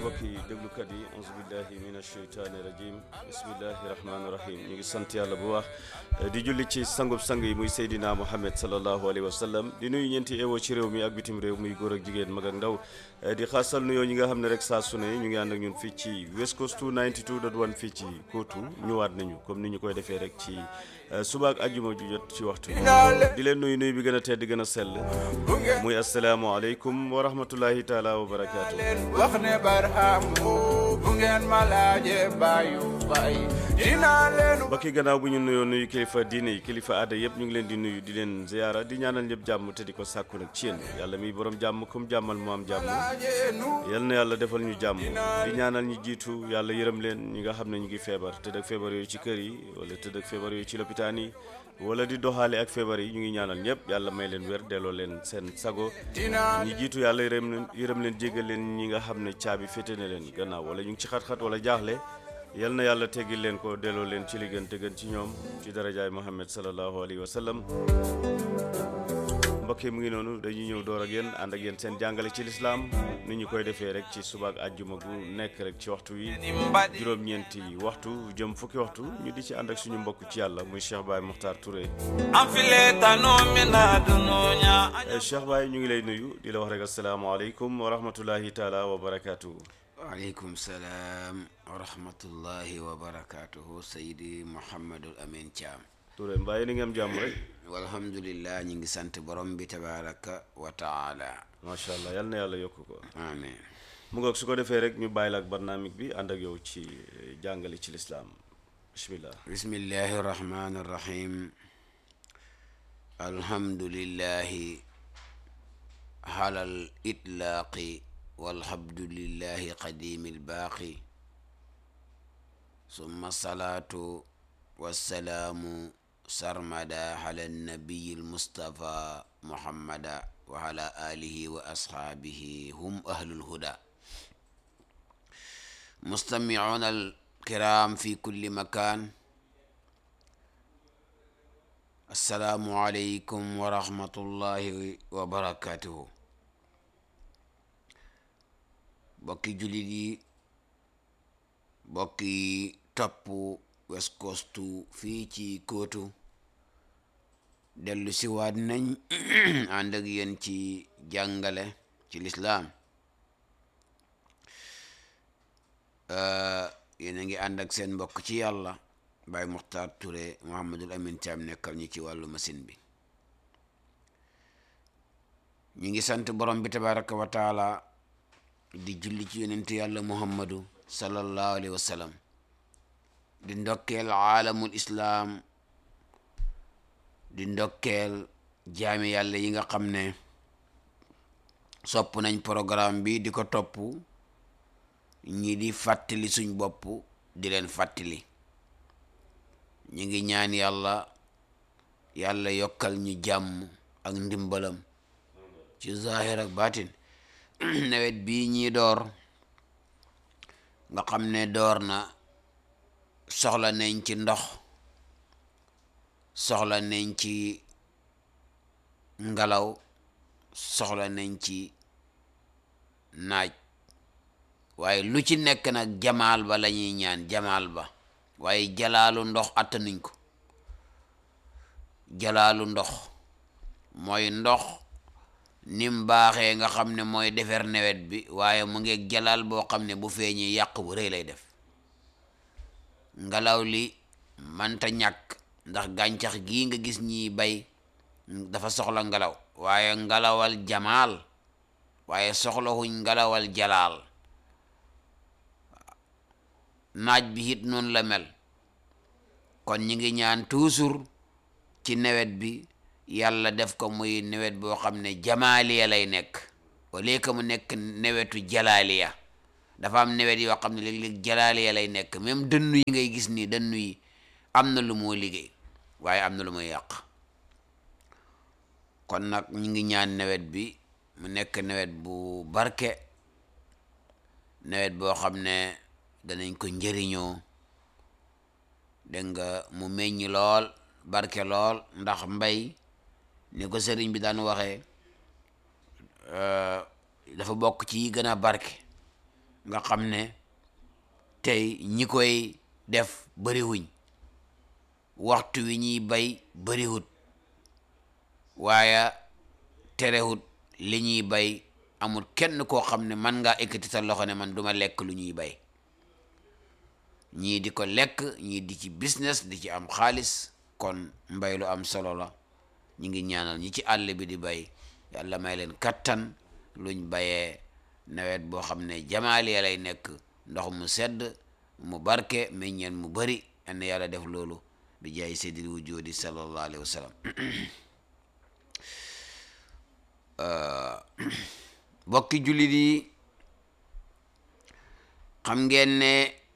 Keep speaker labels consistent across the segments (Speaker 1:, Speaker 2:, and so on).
Speaker 1: mbokki déglukat yi auzu billahi min asheytaani rajim bismillahi rahmaani rahim ñu ngi sant yàlla bu baax di julli ci sangub sang yi muy Seydina Muhammad sallallahu alayhi wa sallam di nuyu ñeenti ewo ci réew mi ak bitim réew muy góor ak jigéen mag ak ndaw di xaasal nuyoo ñi nga xam ne rek saa su ne ñu ngi ànd ak ñun fii ci West Coast 92.1 fii ci Kootu ñëwaat nañu comme ni ñu koy defee rek ci suba ak ajjuma ju jot ci waxtu di leen nuyu nuyu bi gën a tedd gën a sell muy asalaamaaleykum wa rahmatullahi taala wa barakaatu.
Speaker 2: wax ne barhamu bu ngeen ma laajee bàyyu bàyyi dinaa leen
Speaker 1: mbokki gannaaw bu ñu nuyoo nuyu kilifa diine yi kilifa aada yëpp ñu ngi leen di nuyu di leen ziyaara di ñaanal ñëpp jàmm te di ko sàkku nag ci yéen yàlla mi borom jàmm comme jàmmal mu am jàmm
Speaker 2: laajee nu
Speaker 1: yal na yàlla defal ñu jàmm di ñaanal ñi jiitu yàlla yërëm leen ñi nga xam ne ñu ngi feebar tëdd ak feebar yooyu ci kër yi wala tëdd ak feebar yooyu ci lopitaan yi wala di doxaale ak feebar yi ñu ngi ñaanal ñëpp yàlla may leen wér delloo leen seen sago
Speaker 2: dinaa
Speaker 1: ñi jiitu yàlla yërëm leen yërëm leen jéggal leen ñi nga xam ne caabi féete na leen gannaaw wala ñu ngi ci xat-xat wala jaaxle yal na yàlla teggil leen ko delloo leen ci li gën te gën ci ñoom ci darajaay Muhammad sallallahu alayhi wa sallam mbokk yi mu ngi noonu dañuy ñëw door ak yéen ànd ak yéen seen jàngale ci lislaam ni ñu koy defee rek ci subaak àjjuma gu nekk rek ci waxtu wi juróom-ñeenti waxtu jëm fukki waxtu ñu di ci ànd ak suñu mbokk ci yàlla muy Cheikh Baye Mokhtar Touré
Speaker 2: am file tanu mina dununya
Speaker 1: Eh, Cheikh Baye ñu ngi lay nuyu di la wax rek asalaamaaleykum wa rahmatullahi taala wa barakaatu.
Speaker 3: waaleykum salaam wa rahmatullahi wa barakaatuhu sayidi Mouhamadul Amin Thiam
Speaker 1: Touré mbaa yéen a ngi am jàmm rek
Speaker 3: walhamdulillah ñi ngi sant borom bi tabaraka wa taala
Speaker 1: macha allah yal na yàlla yokk ko
Speaker 3: amin
Speaker 1: mu ngoog su ko defee rek ñu bàyyi la ak barnaamik bi ànd ak yow ci eh, jàngale ci lislaam bismillah
Speaker 3: bismillahi irrahmani irrahim alhamdulillahi halal itlaaqi walhamdulillahi qadimi lbaaqi summa salaatu wassalaamu sarmada ala nabiyi almustafa muhammada wa ala alihi wa ashaabihi hum ahlul huda mustamicuuna alkiram fi kulli makan assalaamu aleykum wa rahmatullahi wa barakatuhu bokki julit yi bokki topp West Coast fii ci Kootu dellu siwaat nañ ànd ak yéen ci jàngale ci lislaam yéen a ngi ànd ak seen mbokk ci yàlla Baye Mokhtar Touré Mouhamadul Amin Thiam nekkal ñu ci wàllu machine bi ñu ngi sant borom bi tabaraka wa taala di julli ci yonentu yàlla muhammadu sallallahu alayhi wa sallam di ndokkeel aalamul islaam di ndokkeel jaami yàlla yi nga xam ne sopp nañ programme bi di ko topp ñi di fàttali suñ bopp di leen fàttali ñu ngi ñaan yàlla yàlla yokkal ñu jàmm ak ndimbalam ci zahir ak baatin nawet bii ñii door nga xam ne door na soxla nañ ci ndox soxla nañ ci ngelaw soxla nañ ci naaj waaye lu ci nekk nag jamaal ba la ñuy ñaan jamaal ba waaye jalaalu ndox attanuñ ko jalaalu ndox mooy ndox nim baaxee nga xam ne mooy defar nawet bi waaye mu ngi jalaal boo xam ne bu feeñee yàq bu rëy lay def ngelaw li manta ñàkk ndax gàncax gii nga gis ñiy bay dafa soxla ngelaw waaye ngelawal jamaal waaye soxlawuñ ngelawal jalaal naaj bi it noonu la mel kon ñi ngi ñaan toujours ci nawet bi yàlla def ko muy nawet boo xam ne jamaaliya lay nekk wala que mu nekk nawetu jalaaliya dafa am nawet yoo xam ne léeg-léeg jalaaliya lay nekk même dënnu yi ngay gis nii dënnu yi am na lu moo liggéey waaye am na lu muy yàq kon nag ñu ngi ñaan nawet bi mu nekk nawet bu barke nawet boo xam ne danañ ko njëriñoo dégg nga mu meññ lool barke lool ndax mbay ni ko sëriñ bi daan waxee dafa bokk ci yi gën a barke nga xam ne tey ñi koy def bariwuñ waxtu wi ñuy bay bariwut waaye terewut li ñuy bay amul kenn koo xam ne man ngaa ekkati sa loxo ne man duma lekk lu ñuy bay ñii di ko lekk ñii di ci business di ci am xaalis kon mbay lu am solo la ñu ngi ñaanal ñi ci àll bi di bay yàlla may leen kattan luñ bayee nawet boo xam ne jamaaliya lay nekk ndox mu sedd mu barke meññeen mu bari en yàlla def loolu bi jaay seydil wujudi sallallahu alayhi wa sallam bokki jullit yi xam ngeen ne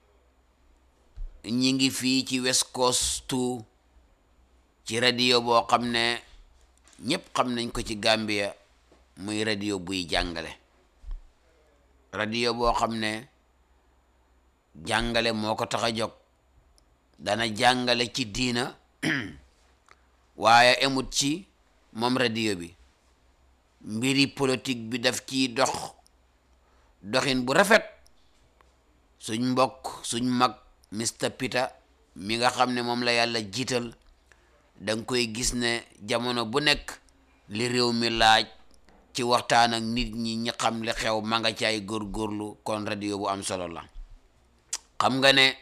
Speaker 3: ñi ngi fii ci West Coast ci radio boo xam ne ñëpp xam nañ ko ci Gambia muy radio buy jàngale radio boo xam ne jàngale moo ko tax a jóg dana jàngale ci diina waaye emut ci moom radio bi mbiri politique bi daf ci dox doxin bu rafet suñ mbokk suñ mag Mr Peter mi nga xam ne moom la yàlla jiital danga koy gis ne jamono bu nekk li réew mi laaj ci waxtaan ak nit ñi ñi xam li xew ma nga ci ay góorgóorlu kon radio bu am solo la xam nga ne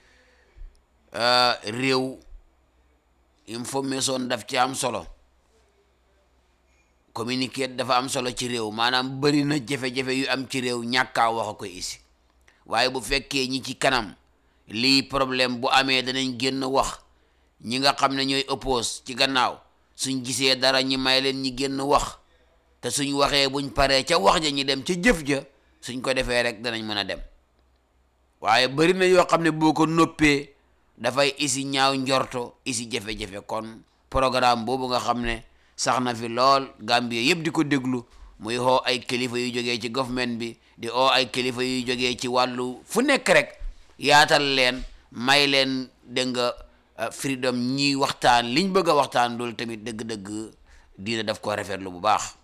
Speaker 3: réew information daf ci am solo communiquer dafa am solo ci réew maanaam bëri na jafe-jafe yu am ci réew ñàkkaa wax a koy isi waaye bu fekkee ñi ci kanam lii problème bu amee danañ génn wax ñi nga xam ne ñooy oppose ci gannaaw suñ gisee dara ñi may leen ñi génn wax te suñ waxee buñ paree ca wax ja ñi dem ca jëf ja suñ ko defee rek danañ mën a dem waaye bëri na yoo xam ne boo ko noppee dafay isi ñaaw njorto isi jafe-jafe kon programme boobu nga xam ne sax na fi lool Gambie yëpp di ko déglu muy oo ay kilifa yu jógee ci government bi di oo ay kilifa yu jógee ci wàllu fu nekk rek yaatal leen may leen dégg nga freedom ñi waxtaan liñ bëgg a waxtaan loolu tamit dëgg-dëgg diina daf ko rafetlu bu baax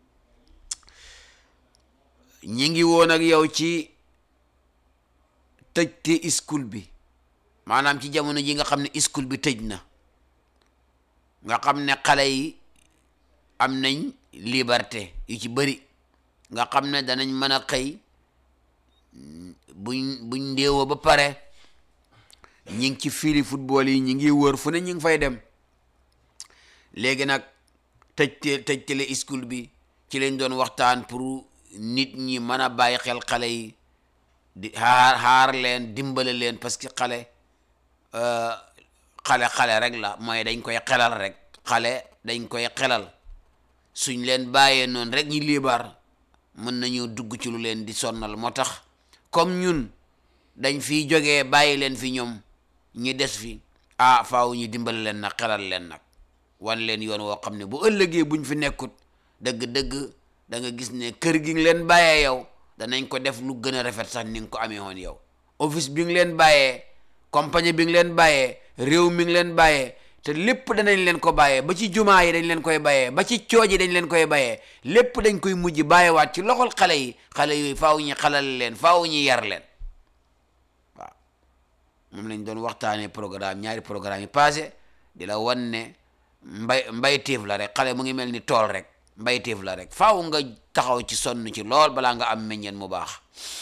Speaker 3: ñi ngi woon ak yow ci tëjte school bi maanaam ci jamono ji nga xam ne school bi tëj na nga xam ne xale yi am nañ liberté yu ci bëri nga xam ne danañ mën a xëy buñ buñ ndéewoo ba pare ñi ngi ci fili football yi ñi ngi wër fu ne ñi ngi fay dem léegi nag tëj tëj tele school bi ci lañ doon waxtaan pour nit ñi mën a bàyyi xel xale yi di xaar xaar leen dimbale leen parce que xale xale xale rek la mooy dañ koy xelal rek xale dañ koy xelal suñ leen bàyyee noonu rek ñi liibar mën nañu dugg ci lu leen di sonnal moo tax comme ñun dañ fiy jógee bàyyi leen fi ñoom ñi des fi ah faaw ñu dimbale leen nag xelal leen nag wan leen yoon woo xam ne bu ëllëgee buñ fi nekkut dëgg-dëgg da nga gis ne kër gi nga leen bàyyee yow danañ ko def lu gën a rafet sax ni nga ko amee woon yow office bi nga leen bàyyee compagnie bi nga leen bàyyee réew mi ngi leen bàyyee te lépp danañ leen ko bàyyee ba ci jumaa yi dañ leen koy bàyyee ba ci cooj yi dañ leen koy bàyyee lépp dañ koy mujj bàyyiwaat ci loxol xale yi xale yooyu faaw ñu xalal leen faaw ñu yar leen waaw moom lañ doon waxtaanee programme ñaari programme yi passé di la wan ne mbay mbayteef la rek xale mu ngi mel ni tool rek mbayteef la rek faaw nga taxaw ci sonn ci lool balaa nga am meññeen mu baax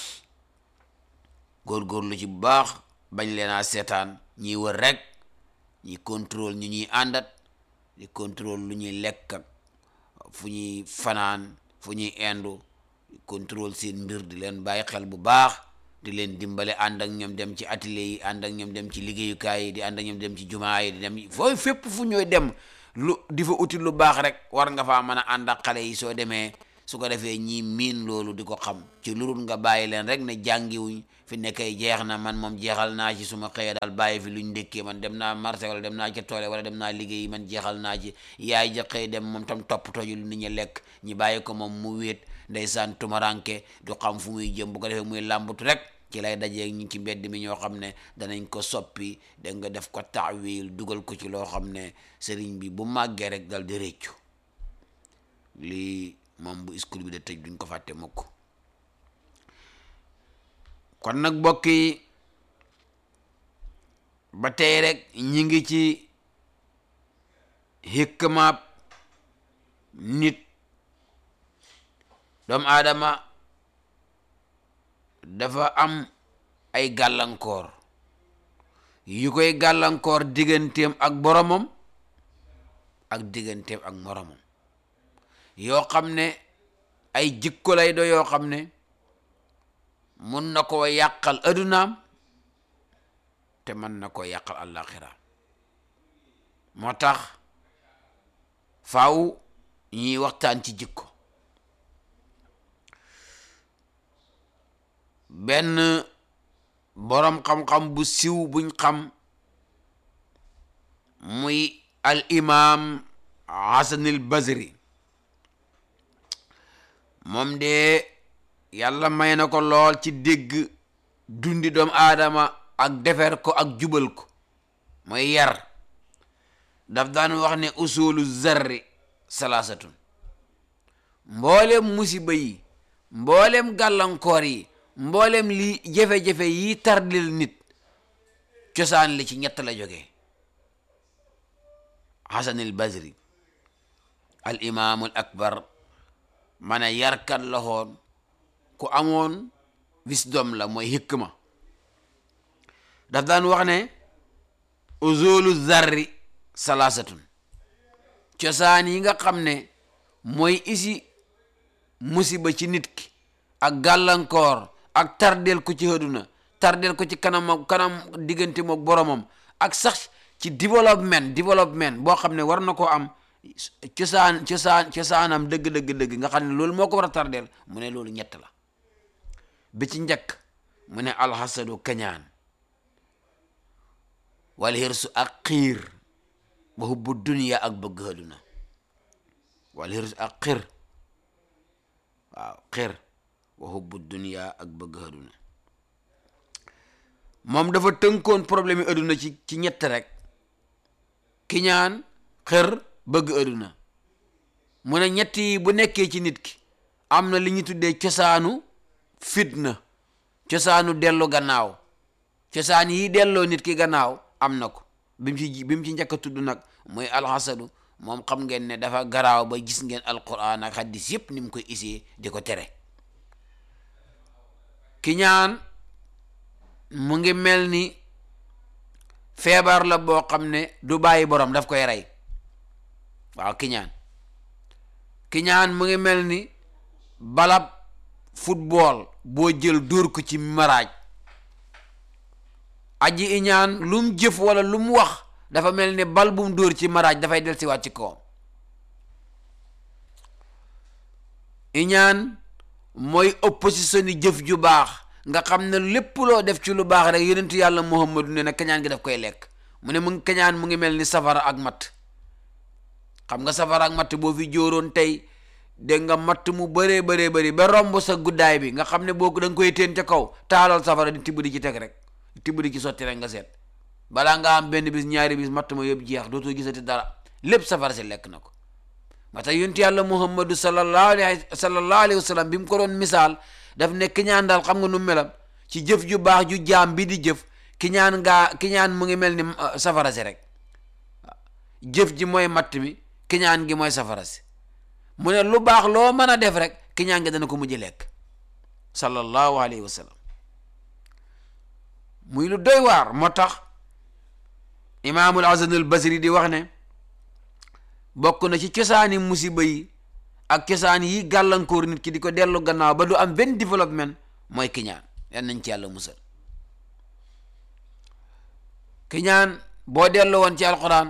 Speaker 3: góorgóorlu ci bu baax bañ leen a seetaan ñiy wër rek ñi contrôle ñu ñuy àndat di contrôle lu ñuy lekk ak fu ñuy fanaan fu ñuy indu di contrôle seen mbir di leen bàyyi xel bu baax di leen dimbale ànd ak ñoom dem ci atelier yi ànd ak ñoom dem ci liggéeyukaay yi di ànd ak ñoom dem ci jumaa yi di dem fooy fépp fu ñooy dem lu di fa uti lu baax rek war nga faa mën a ànd ak xale yi soo demee su ko defee ñii miin loolu di ko xam ci lurul nga bàyyi leen rek ne jàngiwuñ fi nekkay jeex na man moom jeexal naa ci suma xëyee daal bàyyi fi luñ ndékkee man dem naa marché wala dem naa ca toole wala dem naa liggéey man jeexal naa ci yaay ja xëy dem moom tam toppatoo ji lu nit ñi lekk ñi bàyyi ko moom mu wéet ndeysaan tumaranke du xam fu muy jëm bu ko defee muy làmbatu rek ci lay dajee ñi ci mbedd mi ñoo xam ne danañ ko soppi da nga def ko taawil dugal ko ci loo xam ne sëriñ bi bu màggee rek dal di réccu lii moom bu school bi de tëj duñ ko fàtte mukk kon nag mbokk yi ba tey rek ñi ngi ci hikmaab nit doomu aadama dafa am ay gàllankoor yu koy gàllankoor digganteem ak boromam ak digganteem ak moromam yoo xam ne ay jikko lay do yoo xam ne mun na koo yàqal adunaam te mën na koo yàqal àllaaxira moo tax faaw ñuy waxtaan ci jikko benn boroom xam-xam bu siw buñ xam muy al imam hasanil basri moom de yàlla may na ko lool ci dégg dundi doomu aadama ak defer ko ak jubal ko mooy yar daf daan wax ne usulu zarri salaasatun mboolem musiba yi mboolem gàllankoor yi mboolem li jafe-jafe yi tardil nit cosaan li ci ñett la jógee hasan al basri al imam al akbar ma ne yarkat la xoon ku amoon wisdom la mooy hikma daf daan wax ne uzulu zarri salaasatun cosaan yi nga xam ne mooy isi musiba ci nit ki ak gàllankoor ak tardel ko ci àddina tardel ko ci kanam kanam diggante mook boromam ak sax ci développement développement boo xam ne war na koo am cosaan cosaan cosaanam dëgg dëgg dëgg nga xam ne loolu moo ko war a tardel mu ne loolu ñett la bi ci njëkk mu ne alxasadu kañaan wal hirsu ak xiir wa hubbu dunya ak bëgg àddina wal hirsu ak xiir waaw xiir wa hubbu dunya ak bëgg àddina moom dafa tënkoon problème yi àddina ci ci ñett rek kiñaan xër bëgg àddina mu ne ñett yi bu nekkee ci nit ki am na li ñu tuddee cosaanu fitna cosaanu dellu gannaaw cosaan yi delloo nit ki gannaaw am na ko bi mu ci bi mu ci njëkk a tudd nag mooy alxasadu moom xam ngeen ne dafa garaaw ba gis ngeen alquran ak hadis yëpp ni mu koy isee di ko tere kiñaan mu ngi mel ni feebar la boo xam ne du bàyyi borom daf koy rey waaw kiñaan kiñaan mu ngi mel ni balab football boo jël dóor ko ci maraaj aji iñaan lu mu jëf wala lu mu wax dafa mel ni bal bu mu dóor ci maraaj dafay del siwaat ci kawam iñaan mooy opposition yi jëf ju baax nga xam ne lépp loo def ci lu baax rek yonentu yàlla muhammadu ne na kañaan gi daf koy lekk mu ne mu ngi kañaan mu ngi mel ni safara ak matt xam nga safara ak matt boo fi jóoroon tey dégg nga matt mu bëree bëree bëri ba romb sa guddaay bi nga xam ne boo ko da nga koy teen ca kaw taalal safara di tibb di ci teg rek tibb di ci sotti rek nga seet balaa nga am benn bis ñaari bis matt ma yëpp jeex dootoo gisati dara lépp safara si lekk na ko ma tax yonent yàlla muhammadu sallallahu alayhi sallallahu alayhi wa sallam bi mu ko doon misaal daf ne kiñaan daal xam nga nu melam ci jëf ju baax ju jaam bi di jëf kiñaan ngaa kiñaan mu ngi mel ni safara si rek jëf ji mooy matt mi kiñaan gi mooy safara si mu ne lu baax loo mën a def rek kiñaan gi dana ko mujj lekk sallallahu alayhi wa sallam muy lu doy waar moo tax imaamul hasan al basri di wax ne bokk na ci cosaani musiba yi ak cosaan yi gàllankoor nit ki di ko dellu gannaaw ba du am benn développement mooy kiñaan yan nañ ci yàlla musal kiñaan boo dellu woon ci alquran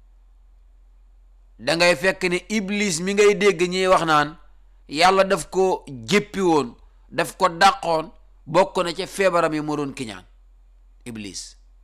Speaker 3: da ngay fekk ne iblis mi ngay dégg ñuy wax naan yàlla daf ko jéppi woon daf ko dàqoon bokk na ca feebaram yi moo doon kiñaan iblis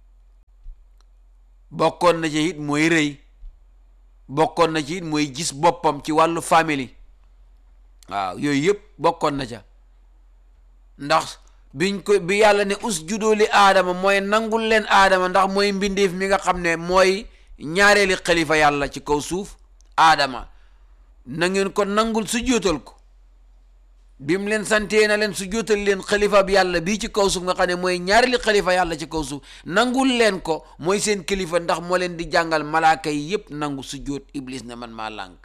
Speaker 3: bokkoon na ci it mooy rëy bokkoon na ci it mooy gis boppam ci wàllu famille waaw yooyu yëpp bokkoon na ca ndax biñ ko bi yàlla ne us judooli aadama mooy nangul leen aadama ndax mooy mbindeef mi nga xam ne mooy ñaareeli xalifa yàlla ci kaw suuf aadama na ngeen ko nangul su jootal ko bi mu leen santee na leen su jootal leen xalifa bi yàlla bii ci kaw suuf nga xam ne mooy ñaari li xalifa yàlla ci kaw suuf nangul leen ko mooy seen kilifa ndax moo leen di jàngal malaaka yi yépp nangu su joot iblis ne man maa lànk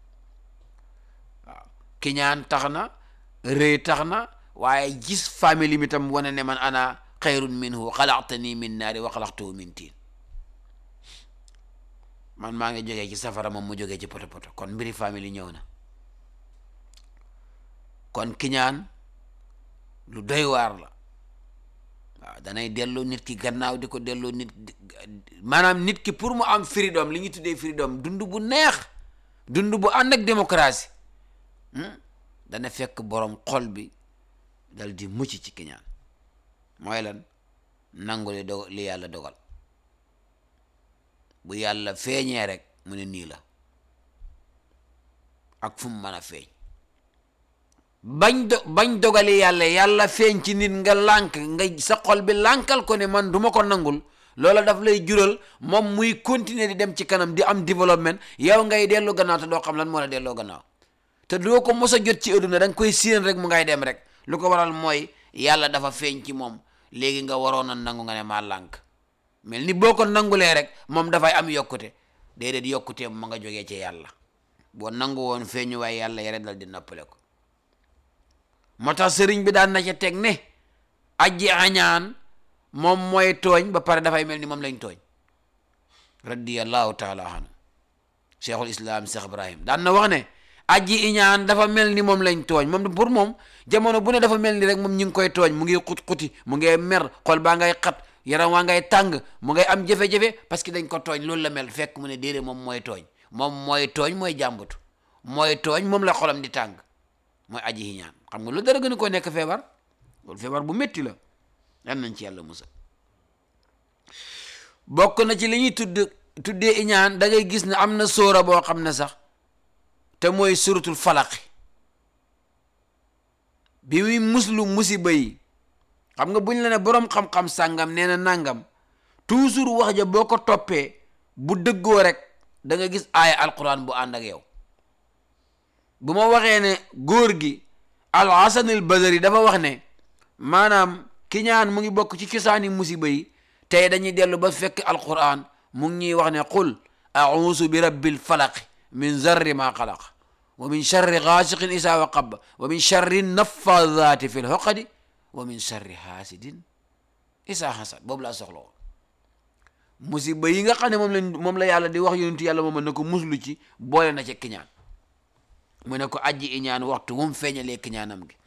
Speaker 3: waaw kiñaan tax na rëy tax na waaye gis famille mi tam wane ne man ana xayrun minhu xalaqtani min naari wa xalaqtahu min tiin man maa ngi jógee ci safara moom mu jógee ci poto poto kon mbiri famille ñëw na kon kiñaan lu doy waar la waaw danay delloo nit ki gannaaw di ko delloo nit maanaam nit ki pour mu am freedom li ñu tuddee freedom dund bu neex dund bu ànd ak démocratie dana fekk borom xol bi dal di mucc ci kiñaan mooy lan nangu li do li yàlla dogal bu yàlla feeñee rek mu ne nii la ak fu mu mën a feeñ bañ do bañ dogali yàlla yàlla feeñ ci nit nga lànk nga sa xol bi lànkal ko ne man duma ko nangul loola daf lay jural moom muy continuer di dem ci kanam di am développement yow ngay dellu gannaaw te doo xam lan moo la delloo gannaaw te doo ko mos a jot ci adduna da nga koy séen rek mu ngay dem rek lu ko waral mooy yàlla dafa feeñ ci moom léegi nga waroon a nangu nga ne maa lànk mel ni boo ko nangulee rek moom dafay am yokkute déedéet yokkutee ma nga jógee ci yàlla boo nangu woon feeñu waaye yàlla yare dal di noppale ko moo tax sëriñ bi daan na ca teg ne aji añaan moom mooy tooñ ba pare dafay mel ni moom lañ tooñ radiyallahu taala anhu cheikhul islam cheikh ibrahim daan na wax ne aji iñaan dafa mel ni moom lañ tooñ moom pour moom jamono bu ne dafa mel ni rek moom ñu ngi koy tooñ mu ngi xut-xuti mu ngi mer xol baa ngay xat yaram waa ngay tàng mu ngay am jafe-jafe parce que dañ ko tooñ loolu la mel fekk mu ne déedéet moom mooy tooñ moom mooy tooñ mooy jàmbatu mooy tooñ moom la xolam di tàng mooy aji iñaan xam nga lu dara gën a ko nekk feebar loolu feebar bu métti la yan nañ ci yàlla musal bokk na ci li ñuy tudd tuddee iñaan da ngay gis ne am na sóora boo xam ne sax te mooy suratul falaqi bi muy muslu musiba yi xam nga buñ la ne boroom xam-xam sàngam nee na nàngam toujours wax ja boo ko toppee bu dëggoo rek da nga gis aaya alquran bu ànd ak yow bu ma waxee ne góor gi al hasan al badari dafa wax ne maanaam kiñaan mu ngi bokk ci cosaani musiba yi tey dañuy dellu ba fekk alquran mu ngi ñuy wax ne qul auusu bi rabbil falaqi min zarri ma xalaq wa min charri gaasiqin isaa waqab wa min charri naffadaati fi lxoqadi wa min charri haasidin isaa hasad boobu laa soxla woon musiba yi nga xam ne moom la moom la yàlla di wax yonentu yàlla moom na ko muslu ci boole na ci kiñaan mu ne ko aji iñaan waxtu mu feeñalee kiñaanam gi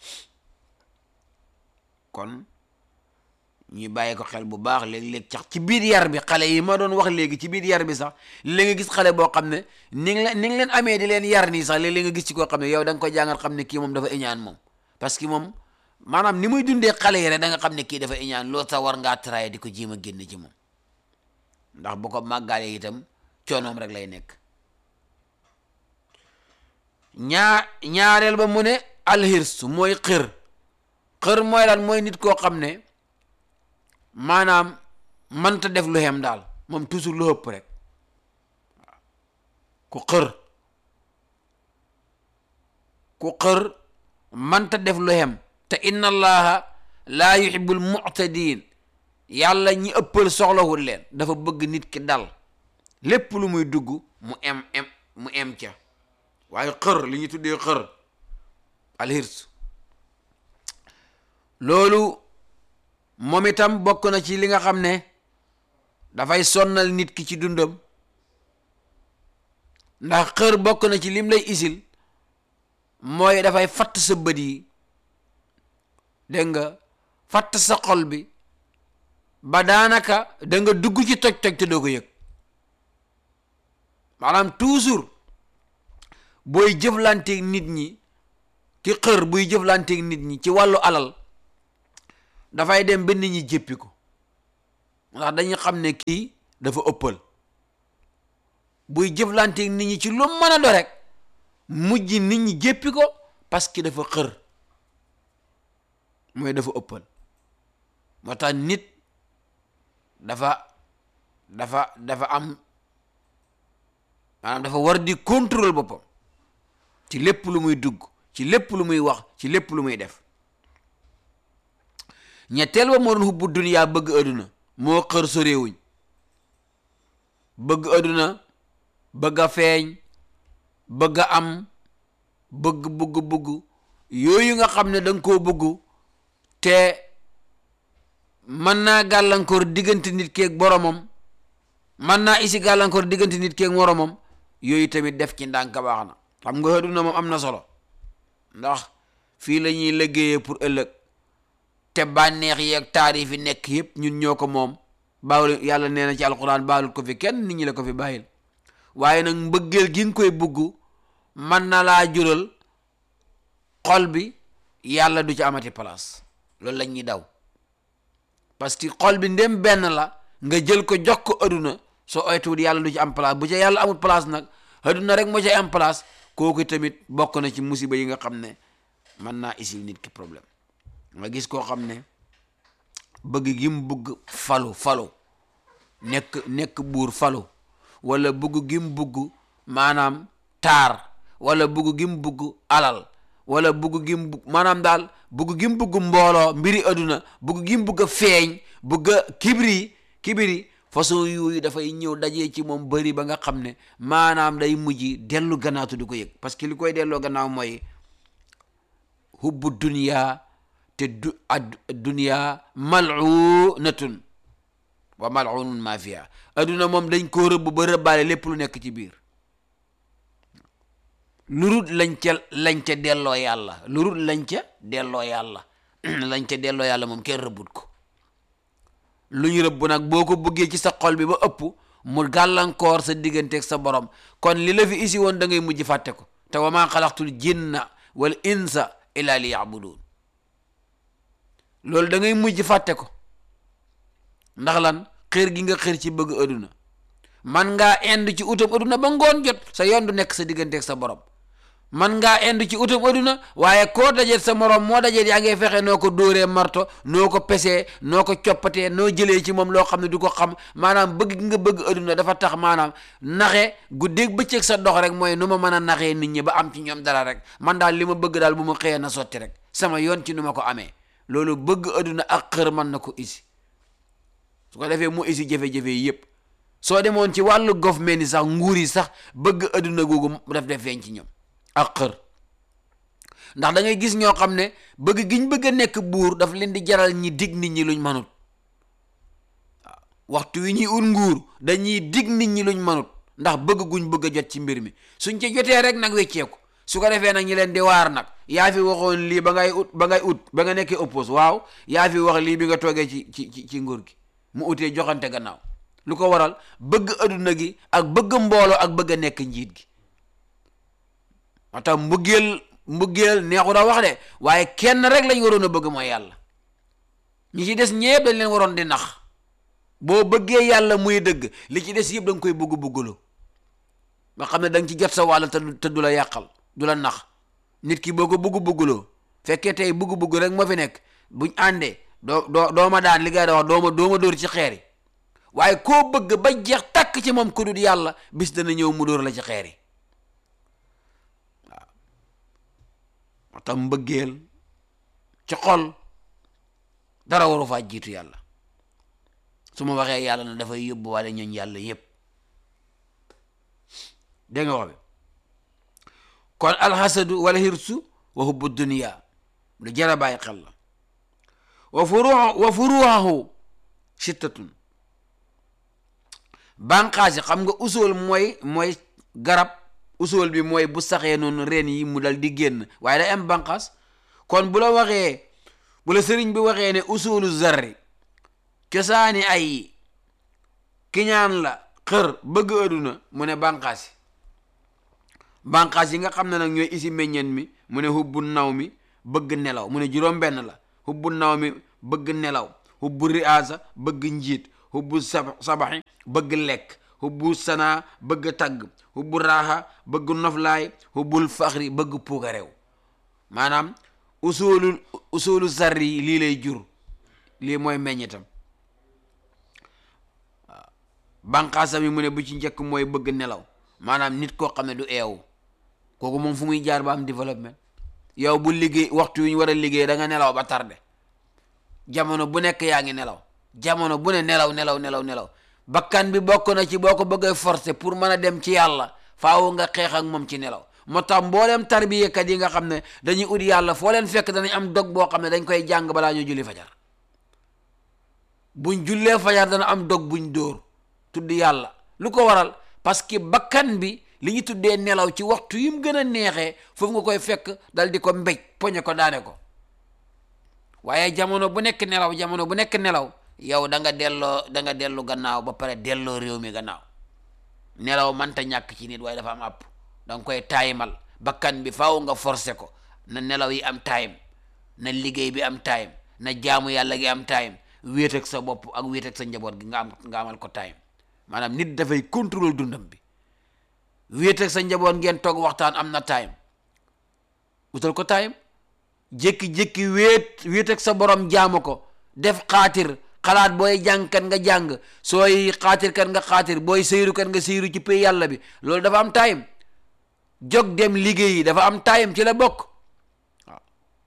Speaker 3: kon ñu bàyyi ko xel bu baax léeg-léeg sax ci biir yar bi xale yi ma doon wax léegi ci biir yar bi sax léeg nga gis xale boo xam ne ni nga leen ni nga leen amee di leen yar nii sax léeg-léeg nga gis ci koo xam ne yow da nga koy jàngal xam ne kii moom dafa iñaan moom parce que moom maanaam ni muy dundee xale yi rek da nga xam ne kii dafa iñaan loolu sax war ngaa traité di ko jéem a génn ci moom ndax bu ko màggalee itam coonoom rek lay nekk ñaa ñaareel ba mu ne alxirs mooy xër xër mooy lan mooy nit koo xam ne maanaam mënta def lu xem daal moom toujours lu ëpp rek ku xër ku xër mënta def lu xem te inna allaha laa yuhibbul mu'tadin yàlla ñi ëppal soxlawul leen dafa bëgg nit ki dal lépp lu muy dugg mu em em mu em ca waaye xër li ñu tuddee xër alxirs loolu moom itam bokk na ci li nga xam ne dafay sonnal nit ki ci dundam ndax xër bokk na ci lim lay isil mooy dafay fatt sa bët yi dégg nga fatt sa xol bi ba daanaka da nga dugg ci toj-toj te doo ko yëg maanaam toujours booy jëflanteeg nit ñi ki xër buy jëflanteeg nit ñi ci wàllu alal dafay dem ba nit ñi jéppi ko ndax dañuy xam ne kii dafa ëppal buy jëflanteeg nit ñi ci lu mën a do rek mujj nit ñi jéppi ko parce que dafa xër mooy dafa ëppal moo tax nit dafa dafa dafa am maanaam dafa war di contrôle boppam ci lépp lu muy dugg ci lépp lu muy wax ci lépp lu muy def ñetteel ba moo doon hubbu duniyaa bëgg adduna moo xër soréewuñ bëgg adduna bëgg a feeñ bëgg a am bëgg bëgg bëgg yooyu nga xam ne da nga koo bëgg te mën naa gàllankoor diggante nit keeg boromam mën naa isi gàllankoor diggante nit keeg moromam yooyu tamit def ci ndànk baax na xam nga adduna moom am na solo ndax fii la ñuy liggéeyee pour ëllëg te bànneex yeeg taarif yi nekk yëpp ñun ñoo ko moom baawul yàlla nee na ci alquran baalul ko fi kenn nit ñi la ko fi bàyyil waaye nag mbëggeel gi nga koy bugg mën na laa jural xol bi yàlla du ci amati place loolu la ñuy daw parce que xol bi ndem benn la nga jël ko jox ko aduna soo oytuwul yàlla du ci am place bu ca yàlla amul place nag aduna rek moo cay am place kooku tamit bokk na ci musiba yi nga xam ne mën naa isil nit ki problème nga gis koo xam ne bëgg gi mu bëgg falu falu nekk nekk buur falu wala bëgg gi mu bëgg maanaam taar wala bëgg gi mu bëgg alal wala bëgg gi mu bëgg maanaam daal bëgg gi mu bëgg mbooloo mbiri aduna bëgg gi mu bëgg a feeñ bëgg a kibri kibri façon yooyu dafay ñëw dajee ci moom bëri ba nga xam ne maanaam day mujj dellu gannaatu di ko yëg parce que li koy delloo gannaaw mooy hubbu dunya te du ad dunya mal'unatun wa mal'unun ma fiha aduna moom dañ koo rëbb ba rëbbaale lépp lu nekk ci biir lurut lañ ca lañ ca delloo yàlla lurut lañ ca delloo yàlla lañ ca delloo yàlla moom kenn rëbbut ko lu ñu rëbb nag boo ko bëggee ci sa xol bi ba ëpp mu gàllankoor sa digganteeg sa borom kon li la fi isi woon da ngay mujj fàtte ko te wa maa xalaqtul jinna wal insa illa li yabudun loolu da ngay mujj fàtte ko ndax lan xër gi nga xër ci bëgg aduna man ngaa ind ci utam aduna ba ngoon jot sa yoon du nekk sa digganteeg sa borom man ngaa ind ci utam aduna waaye koo dajeet sa morom moo dajeet yaa ngay fexe noo ko dóoree marto noo ko pesee noo ko coppatee noo jëlee ci moom loo xam ne du ko xam maanaam bëgg gi nga bëgg aduna dafa tax maanaam naxe guddeeg bëccëg sa dox rek mooy nu ma mën a naxee nit ñi ba am ci ñoom dara rek man daal li ma bëgg daal bu ma xëyee na sotti rek sama yoon ci nu ma ko amee loolu bëgg aduna ak xër mën na ko isi su ko defee mu isi jafe-jafe yi yëpp soo demoon ci wàllu government ni sax nguur yi sax bëgg aduna googu daf def feeñ ci ñoom ak xër ndax da ngay gis ñoo xam ne bëgg giñ bëgg a nekk buur daf leen di jaral ñi dig nit ñi luñ manut waaw waxtu wi ñuy ut nguur dañuy dig nit ñi luñ manut ndax bëgg guñ bëgg a jot ci mbir mi suñ ci jotee rek nag wecceeku su ko defee nag ñi leen di waar nag yaa fi waxoon lii ba ngay ut ba ngay ut ba nga nekkee oppose waaw yaa fi wax lii bi nga toogee ci ci ci ci nguur gi mu utee joxante gannaaw lu ko waral bëgg aduna gi ak bëgg mbooloo ak bëgg a nekk njiit gi moo tax mbëggeel mbëggeel neexu da wax de waaye kenn rek lañ waroon a bëgg mooy yàlla ñi ci des ñëpp dañ leen waroon di nax boo bëggee yàlla muy dëgg li ci des yëpp da nga koy bëgg bëggaloo nga xam ne da nga ci jot sa wàll te du te du la yàqal du la nax nit ki boo ko bëgg bëggaloo fekkee tey bëgg bëgg rek moo fi nekk buñ àndee doo doo doo ma daan li ngay da wax doo ma doo ma dóor ci xeer yi waaye koo bëgg ba jeex takk ci moom ku dul yàlla bis dana ñëw mu dóor la ci xeer yi waaw moo tax mbëggeel ci xol dara waru faa jiitu yàlla su ma waxee yàlla na dafay yóbbu wale ñooñ yàlla yépp dégg nga wax bi kon alxasadu wala hirsu wa hubbu dunia lu jara bàyyi xel la wa furu wa furuhahu sittatun bànqaas yi xam nga usool mooy mooy garab usool bi mooy bu saxee noonu reen yi mu dal di génn waaye day am bànqaas kon bu la waxee bu la sëriñ bi waxee ne usoolu zarri cosaani ay kiñaan la xër bëgg aduna mu ne bànqaas yi bànqaas yi nga xam ne nag ñooy isi meññeen mi mu ne hubbu naw mi bëgg nelaw mu ne juróom benn la hubbu naw mi bëgg nelaw hubbu riasa bëgg njiit hubbu sab sabaxi bëgg lekk hubbu sanaa bëgg tagg hubbu raaxa bëgg noflaay hubbul faxri bëgg puukareew maanaam usoolu usoolu sarri yi lii lay jur lii mooy meññitam waaw banqaasam yi mu ne bu ci njëkk mooy bëgg nelaw maanaam nit koo xam ne du eewu kooku moom fu muy jaar ba am développement yow bu liggéey waxtu yu ñu war a liggéey da nga nelaw ba tarde jamono bu nekk yaa ngi nelaw jamono bu ne nelaw nelaw nelaw nelaw bakkan bi bokk na ci boo ko bëggee forcer pour mën a dem ci yàlla faaw nga xeex ak moom ci nelaw moo tax mboolem tarbiyekat yi nga xam ne dañuy ut yàlla foo leen fekk danañ am dog boo xam ne dañ koy jàng balaa ñu julli fajar buñ jullee fajar dana am dog buñ dóor tudd yàlla lu ko waral parce que bakkan bi li ñu tuddee nelaw ci waxtu yi mu gën a neexee foofu nga koy fekk dal di ko mbéj poñe ko daane ko waaye jamono bu nekk nelaw jamono bu nekk nelaw yow da nga delloo da nga dellu gannaaw ba pare delloo réew mi gannaaw nelaw manta ñàkk ci nit waaye dafa am àpp da nga koy taayimal bakkan bi faaw nga forcé ko na nelaw yi am time na liggéey bi am time na jaamu yàlla gi am time wéet ak sa bopp ak wéet ak sa njaboot gi nga am nga amal ko time maanaam nit dafay contrôle dundam bi wéet ak sa njaboot ngeen toog waxtaan am na time utal ko time jékki-jékki wéet wéet ak sa borom jaamu ko def xaatir xalaat booy jàng kat nga jàng sooy xaatir kat nga xaatir booy sëyru kat nga sëyru ci pay yàlla bi loolu dafa am time jóg dem liggéeyi dafa am time ci la bokk waaw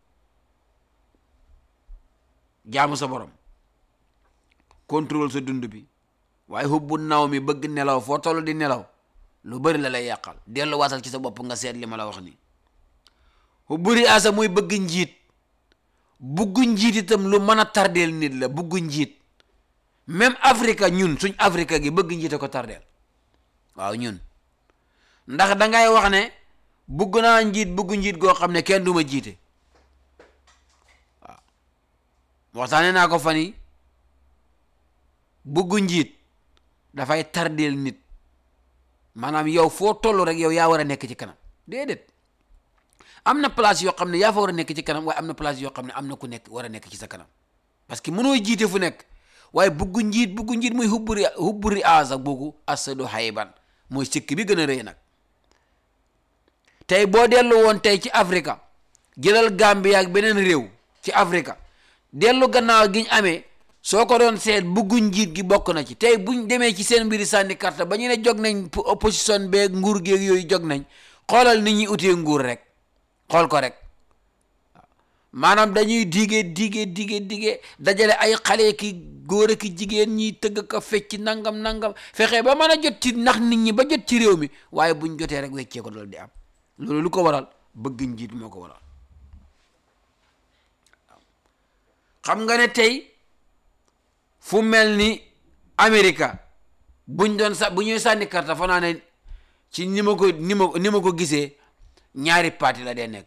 Speaker 3: jaamu sa borom contrôle sa dund bi waaye xubbu naw mi bëgg nelaw foo toll di nelaw lu bëri la lay yàqal dellu waatal ci sa bopp nga seet li ma la wax nii xubbu riyaasa muy bëgg njiit bugg njiit itam lu mën a tardeel nit la bugg njiit même Afrique ñun suñ Afrique gi bëgg njiit a ko tardeel waaw ñun ndax dangay wax ne bugg naa njiit bugg njiit goo xam ne kenn du ma jiite waaw waxtaane naa ko fan yi bugg njiit dafay tardeel nit maanaam yow foo toll rek yow yaa war a nekk ci kanam déedéet am na place yoo xam ne yaa fa war a nekk ci kanam waaye am na place yoo xam ne am na ku nekk war a nekk ci sa kanam parce que mënoo jiite fu nekk waaye bugg njiit bugg njiit muy hubburi hubburi aasa boogu asadu hayban mooy sikk bi gën a rëy nag tey boo dellu woon tey ci Afrique jëlal Gambie ak beneen réew ci Afrique dellu gannaaw gi ñu amee soo ko doon seet buggu njiit gi bokk na ci tey buñ demee ci seen mbiri sànni carte ba ñu ne jog nañ opposition beeg nguur geeg yooyu jog nañ xoolal nit ñi utee nguur rek xool ko rek maanaam dañuy dige dige dige dige dajale ay xale ki góor ki jigéen ñi tëgg ka fecc nangam nangam fexe ba mën a jot ci ndax nit ñi ba jot ci réew mi waaye buñ jotee rek weccee ko loolu di am loolu lu ko waral bëgg njiit moo ko waral xam nga ne tey fu mel ni Amérique buñ doon sa bu ñuy sànni karta fa naa ne ci ni ma ko ni ma ni ma ko gisee ñaari parti la dee nekk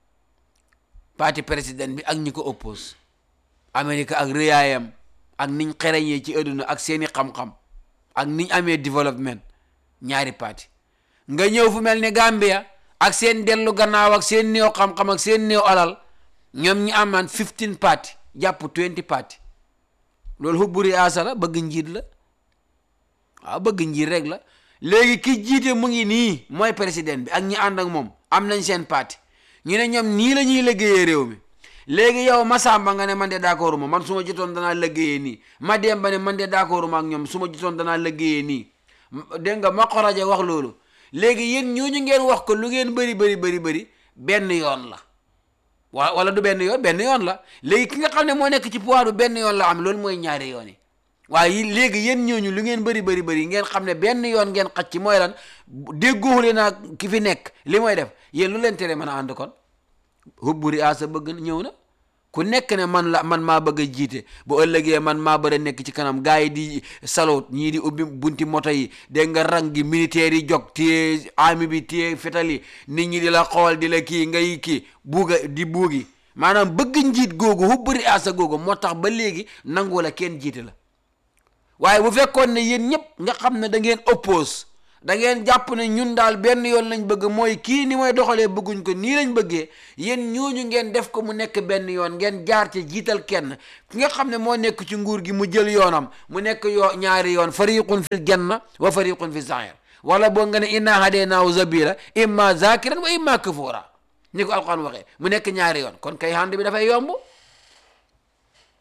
Speaker 3: parti président bi ak ñi ko oppose Amérique ak rëyaayam ak niñ xereñee ci adduna ak seeni xam-xam ak niñ amee développement ñaari parti nga ñëw fu mel ni Gambia ak seen dellu gannaaw ak seen néew xam-xam ak seen néew alal ñoom ñi amaan 15 parti jàpp 20 parti loolu xubburi aasa la bëgg njiit la waaw bëgg njiit rek la léegi ki jiite mu ngi nii mooy président bi ak ñi ànd ak moom am nañ seen parti ñu ne ñoom nii la ñuy liggéeyee réew mi léegi yow Masamba nga ne man de d'accord ma man su ma jotoon danaa liggéeyee nii ma Demba ne man de d'accord ma ak ñoom su ma jotoon danaa liggéeyee nii dégg nga ma xoraje wax loolu léegi yéen ñooñu ngeen wax ko lu ngeen bëri bëri bëri bëri benn yoon la wa wala du benn yoon benn yoon la léegi ki nga xam ne moo nekk ci pouvoir bi benn yoon la am loolu mooy ñaari yoon yi waaye léegi yéen ñooñu lu ngeen bëri bëri bëri ngeen xam ne benn yoon ngeen xaj ci mooy lan déggooxule naa ki fi nekk li mooy def yéen lu leen tere mën a ànd kon hubburi asa bëgg ñëw na ku nekk ne man la man maa bëgg a jiite bu ëllëgee man maa bëgg a nekk ci kanam gars yi di salot ñii di ubbi bunti moto yi dégg nga rang gi militaire yi jog téye army bi téye fetal yi nit ñi di la xool di la kii ngay kii buuga di buugi maanaam bëgg njiit googu hubburi asa googu moo tax ba léegi nangu la kenn jiite la waaye bu fekkoon ne yéen ñëpp nga xam ne da ngeen oppose da ngeen jàpp ne ñun daal benn yoon lañ bëgg mooy kii ni mooy doxalee bëgguñ ko nii lañ bëggee yéen ñooñu ngeen def ko mu nekk benn yoon ngeen jaar ci jiital kenn ki nga xam ne moo nekk ci nguur gi mu jël yoonam mu nekk yoo ñaari yoon fariqun fil janna wa fariqun fi sair wala boo nga ne inna hadaynaahu zabila imma zakiran wa imma kafura ni ko alquran waxee mu nekk ñaari yoon kon kay hand bi dafay yomb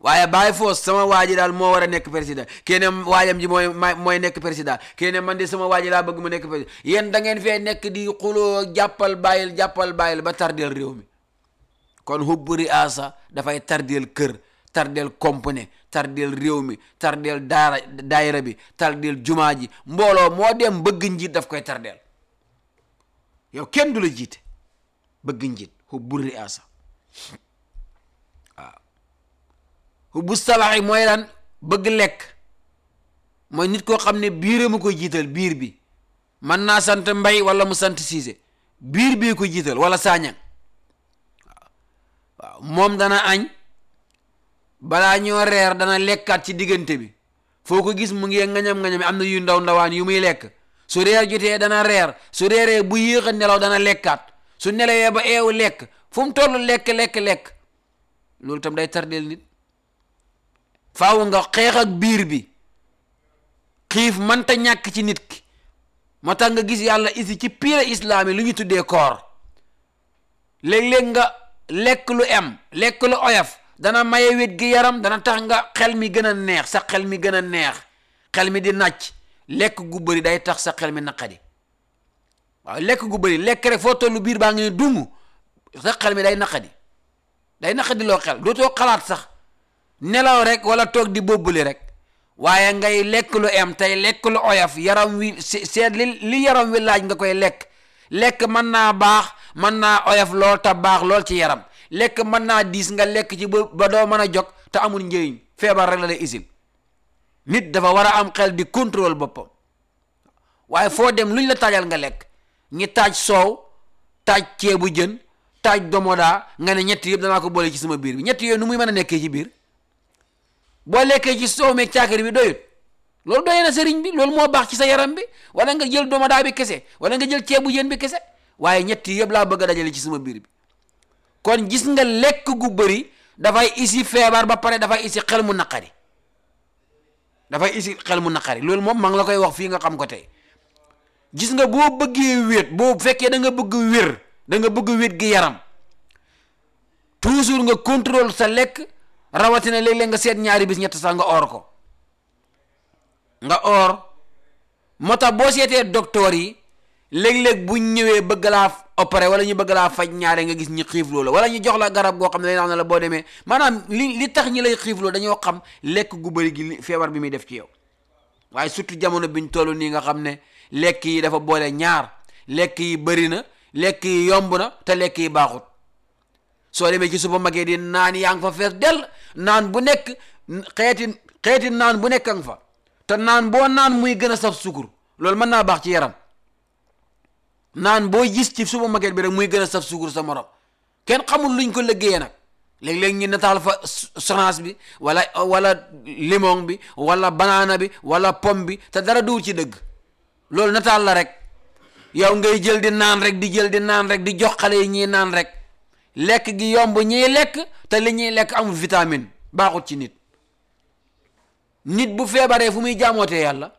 Speaker 3: waaye bàyyi foos sama waa ji daal moo war a nekk président kene waajam ji mooy ma mooy nekk président kene man de sama waa ji laa bëgg mu nekk président yéen da ngeen fee nekk di xuloo jàppal bàyyil jàppal bàyyil ba tardeel réew mi kon hubbu riasa dafay tardeel kër tardeel compagnie tardeel réew mi tardeel daara daayira bi tardeel jumaa ji mbooloo moo dem bëgg njiit daf koy tardeel yow kenn du la jiite bëgg njiit hubbu riasa waaw hubbu salaxi mooy lan bëgg lekk mooy nit koo xam ne biiram a koy jiital biir bi mën naa sant mbay wala mu sant siise biir bii ko jiital wala saañang waaw moom dana añ balaa ñoo reer dana lekkaat ci diggante bi foo ko gis mu ngi ngañam-ngañam am na yu ndaw ndawaan yu muy lekk su reer jotee dana reer su reeree bu yéex a nelaw dana lekkaat su nelawee ba eewu lekk fu mu toll lekk lekk lekk loolu tam day tardeel nit faaw nga xeex ak biir bi xiif mënta ñàkk ci nit ki moo tax nga gis yàlla isi ci piire islaam yi lu ñu tuddee koor léeg-léeg nga lekk lu em lekk lu oyof dana maye wét gi yaram dana tax nga xel mi gën a neex sa xel mi gën a neex xel mi di nàcc lekk gu bëri day tax sa xel mi naqadi waaw lekk gu bëri lekk rek foo tollu biir baa ngi ne dung sa xel mi day naqadi day naqadi loo xel dootoo xalaat sax nelaw rek wala toog di bobbali rek waaye ngay lekk lu em tey lekk lu oyof yaram wi seet li li yaram wi laaj nga koy lekk lekk mën naa baax mën naa oyof lool te baax lool ci yaram lekk mën naa diis nga lekk ci ba ba doo mën a jog te amul njëriñ feebar rek la lay isil nit dafa war a am xel di contrôle boppam waaye foo dem luñ la taajal nga lekk ñi taaj soow taaj ceebu jën taaj domodaa nga ne ñett yëpp danaa ko boole ci sama biir bi ñett yooyu nu muy mën a nekkee ci biir boo lekkee ci soow meeg caakiri bi doyut loolu doy na sëriñ bi loolu moo baax ci sa yaram bi wala nga jël domodaa bi kese wala nga jël ceebu jën bi kese waaye ñett yëpp laa bëgg a dajale ci sama biir bi kon gis nga lekk gu bëri dafay isi feebar ba pare dafay isi xel mu naqari dafay isi xel mu naqari loolu moom maa ngi la koy wax fii nga xam ko tey gis nga boo bëggee wéet boo fekkee da nga bëgg wér da nga bëgg wéet gi yaram toujours nga contrôle sa lekk rawatina léeg-léeg nga seet ñaari bis ñett sax nga oor ko nga oor moo tax boo seetee docteur yi léeg-léeg bu ñëwee bëgg laa opéré wala ñu bëgg laa faj ñaare nga gis ñi xiifloo la wala ñu jox la garab goo xam ne dañ naan la boo demee maanaam li li tax ñi lay xiifloo dañoo xam lekk gu bëri gi li feebar bi muy def ci yow waaye surtout jamono biñ toll nii nga xam ne lekk yi dafa boole ñaar lekk yi bëri na lekk yi yomb na te lekk yi baaxut soo demee ci supermarché di naan yaa ngi fa fees dell naan bu nekk xeeti xeeti naan bu nekk nga fa te naan boo naan muy gën a saf sukur loolu mën naa baax ci yaram naan boo gis ci supermarché bi rek muy gën a saf sukur sa morom kenn xamul luñ ko liggéeyee nag léeg-léeg ñu nataal fa sonaas bi wala wala limon bi wala banaana bi wala pomme bi te dara duwul ci dëgg loolu nataal la rek yow ngay jël di naan rek di jël di naan rek di jox xale yi ñuy naan rek lekk gi yomb ñiy lekk te li ñuy lekk amul vitamine baaxut ci nit nit bu feebaree fu muy jaamootee yàlla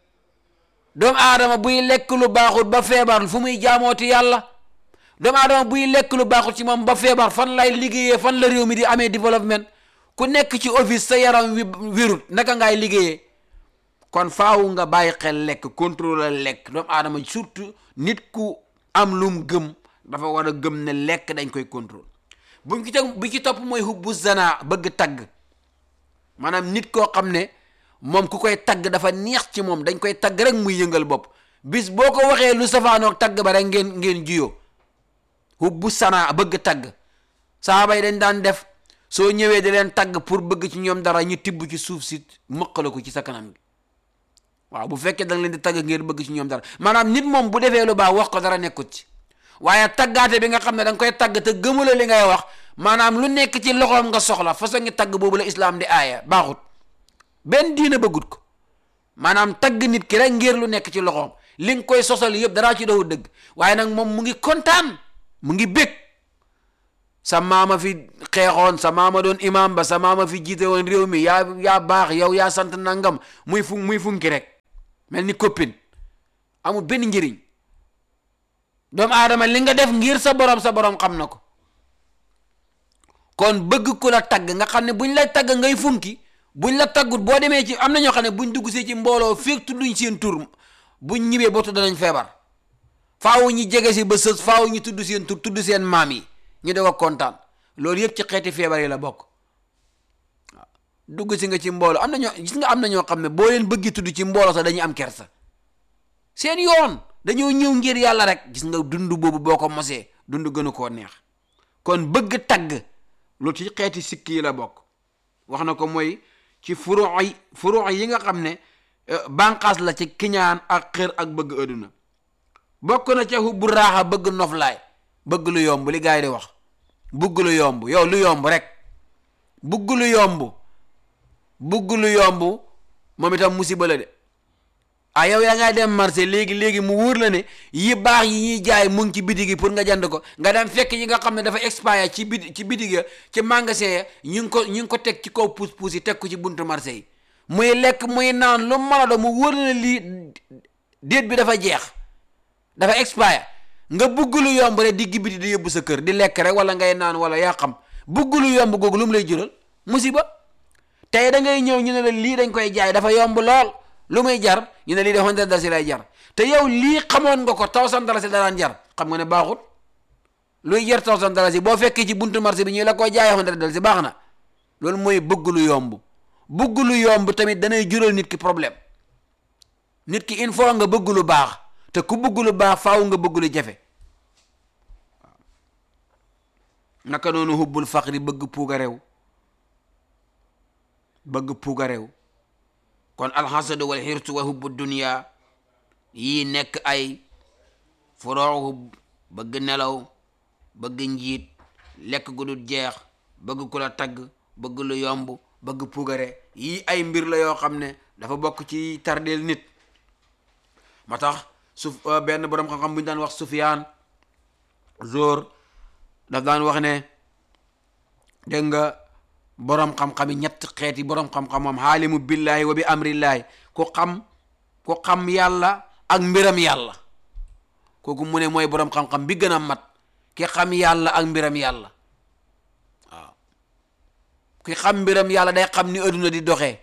Speaker 3: doomu aadama buy lekk lu baaxut ba feebar fu muy jaamooti yàlla doomu aadama buy lekk lu baaxut ci moom ba feebar fan lay liggéeyee fan la réew mi di amee développement ku nekk ci office sa yaram wi wirut naka ngaay liggéeyee kon faaw nga bàyyi xel lekk contrôler lekk doomu aadama surtout nit ku am lum gëm dafa war a gëm ne lekk dañ koy contrôle buñ ci teg bi ci topp mooy hubbu zana bëgg tagg maanaam nit koo xam ne moom ku koy tagg dafa neex ci moom dañ koy tagg rek muy yëngal bopp bis boo ko waxee lu safaanoog tagg ba rek ngeen ngeen jiyoo hubbu sana bëgg tagg saaba yi dañ daan def soo ñëwee di leen tagg pour bëgg ci ñoom dara ñu tibb ci suuf si mëqala ko ci sa kanam gi waaw bu fekkee da nga leen di tagg ngeen bëgg ci ñoom dara maanaam nit moom bu defee lu baax wax ko dara nekkut ci waaye taggaate bi nga xam ne da nga koy tagg te gëmula li ngay wax maanaam lu nekk ci loxoom nga soxla façon ngi tagg boobu la islaam di aaya baaxut benn diina bëggut ko maanaam tagg nit ki rek ngir lu nekk ci loxoom li nga koy sosal yëpp daraa ci doxu dëgg waaye nag moom mu ngi kontaan mu ngi bég sa maama fi xeexoon sa maama doon imam ba sa maama fi jiite woon réew mi yaa yaa baax yow yaa sant nangam muy fu muy funki rek mel ni copine amul benn njëriñ doomu aadama li nga def ngir sa borom sa borom xam na ko kon bëgg ku la tagg nga xam ne buñ lay tagg ngay funki buñ la taggut boo demee ci am na ñoo xam ne buñ dugg see ci mbooloo féeg tudduñ seen tur buñ ñibbee boo tudd nañ feebar faaw ñi jege si ba sës faaw ñu tudd seen tur tudd seen maam yi ñu doog a kontaan loolu yëpp ci xeeti feebar yi la bokk waaw dugg si nga ci mbooloo am na ñoo gis nga am na ñoo xam ne boo leen bëggi tudd ci mbooloo sax dañuy am kersa seen yoon dañoo ñëw ngir yàlla rek gis nga dund boobu boo ko mosee dund gënu koo neex kon bëgg tagg loolu ci xeeti sikk yi la bokk wax na ko mooy ci furuu yi furuu yi nga xam ne bànqaas la ci kiñaan ak xër ak bëgg adduna bokk na ca hubbu raaxa bëgg noflaay bëgg lu yomb li gars yi di wax bëgg lu yomb yow lu yomb rek bëgg lu yomb bëgg lu yomb moom itam musiba la de ah yow yaa ngay dem marché léegi léegi mu wóor la ne yi baax yi ñuy jaay mu ngi ci bitig yi pour nga jënd ko nga dem fekk yi nga xam ne dafa expire ci bit ci bitig ya ci magasin ya ñu ngi ko ñu ngi ko teg ci kaw puus puus yi teg ko ci buntu marché yi muy lekk muy naan lu mën a doon mu wóor la ne lii déet bi dafa jeex dafa expire nga bugg lu yomb rek di gibiti di yóbbu sa kër di lekk rek wala ngay naan wala yaa xam bugg lu yomb googu lu mu lay jural musiba tey da ngay ñëw ñu ne la lii dañ koy jaay dafa yomb lool lu muy jar ñu ne lii de hundred dalasi lay jar te yow lii xamoon nga ko thousand dalasi da daan jar xam nga ne baaxut luy jar thousand dalasi boo fekkee ci buntu marché bi ñu la koy jaayee hundred dalasi baax na loolu mooy bëgg lu yomb bëgg lu yomb tamit danay jural nit ki problème nit ki il faut nga bëgg lu baax te ku bëgg lu baax faaw nga bëgg lu jafe naka noonu hubbul faqri bëgg puuga réew bëgg puuga réew kon alxasadu wal xirtu wa hubbu dunia yii nekk ay furooxu bëgg nelaw bëgg njiit lekk gu dul jeex bëgg ku la tagg bëgg lu yomb bëgg puugare yii ay mbir la yoo xam ne dafa bokk ci tardeel nit ma tax su benn boroom xam-xam bu ñu daan wax Sufyaan Zoor daf daan wax ne dégg nga boroom xam-xam yi ñett xeeti boroom xam-xam moom xaalimu billahi wa bi amrillahi ku xam ku xam yàlla ak mbiram yàlla kooku mu ne mooy boroom xam-xam bi gën a mat ki xam yàlla ak mbiram yàlla waaw ki xam mbiram yàlla day xam ni adduna di doxee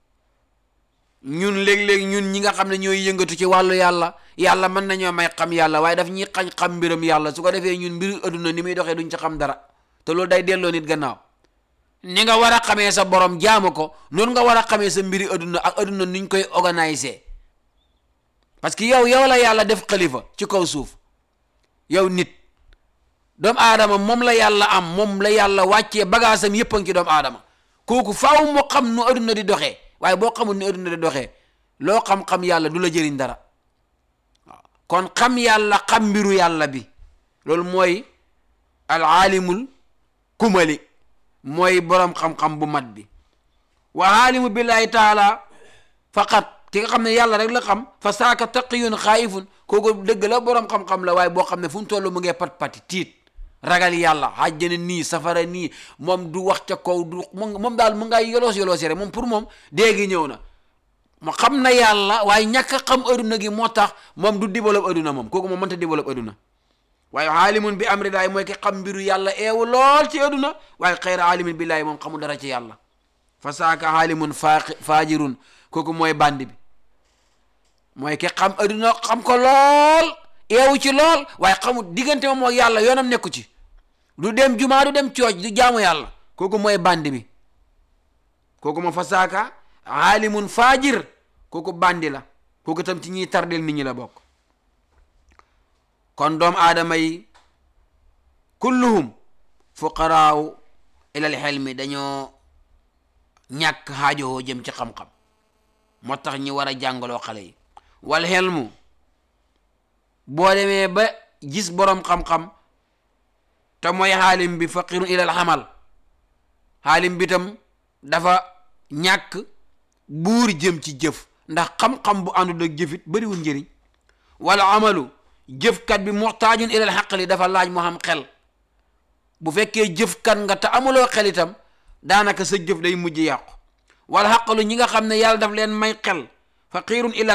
Speaker 3: ñun léeg-léeg ñun ñi nga xam ne ñooy yëngatu ci wàllu yàlla yàlla mën nañoo may xam yàlla waaye daf ñuy xañ xam mbiram yàlla su ko defee ñun mbiru adduna ni muy doxee duñ ci xam dara te loolu day delloo nit gannaaw ni nga war a xamee sa borom jaamu ko noonu nga war a xamee sa mbiri adduna ak adduna nuñ koy organiser parce que yow yow la yàlla def xalifa ci kaw suuf yow nit doomu aadama moom la yàlla am moom la yàlla wàccee bagaasam yëpp a ngi ci doomu aadama kooku faaw mu xam nu adduna di doxee waaye boo xamul ni adduna di doxee loo xam-xam yàlla du la jëriñ dara waaw kon xam yàlla xam mbiru yàlla bi loolu mooy al aalimul kumali mooy boroom xam-xam bu mat bi wa aalimu billahi taala faqat ki nga xam ne yàlla rek la xam fa saaka taqiyun xaayifun kooku dëgg la boroom xam-xam la waaye boo xam ne fu mu toll mu ngee pat pati tiit ragal yàlla xàjjana nii safara nii moom du wax ca kaw du moom daal mu ngay yoloos yoloos rek moom pour moom déegi ñëw na mu xam na yàlla waaye ñàkk a xam adduna gi moo tax moom du développe adduna moom kooku moom mënta développe adduna waaye aalimun bi amri laay mooy ki xam mbiru yàlla eewu lool ci adduna waaye xayra aalimin billaahi moom xamul dara ci yàlla fa saaka aalimun faajirun kooku mooy bandi bi mooy ki xam adduna xam ko lool eewu ci lool waaye xamul diggante moom ak yàlla yoonam nekku ci du dem jumaa du dem cooj du jaamu yàlla kooku mooy bandi bi kooku moom fa saaka aalimun faajir kooku bandi la kooku tam ci ñiy tardel nit ñi la bokk kon doom aadama yi kulluhum fuqaraaw ilal xelmi dañoo ñàkk xaajowoo jëm ci xam-xam moo tax ñi war a jàngaloo xale yi wal xelmu boo demee ba gis boroom xam-xam te mooy xaalim bi faqirun ilal xamal xaalim bi tam dafa ñàkk buur jëm ci jëf ndax xam-xam bu àndul ak jëfit bariwul njëriñ wala amalu jëfkat bi muxtaajun ilal xaqli dafa laaj mu xam xel bu fekkee jëfkat nga te amuloo xel itam daanaka sa jëf day mujj yàqu wala xaqalu ñi nga xam ne yàlla daf leen may xel faqirun ila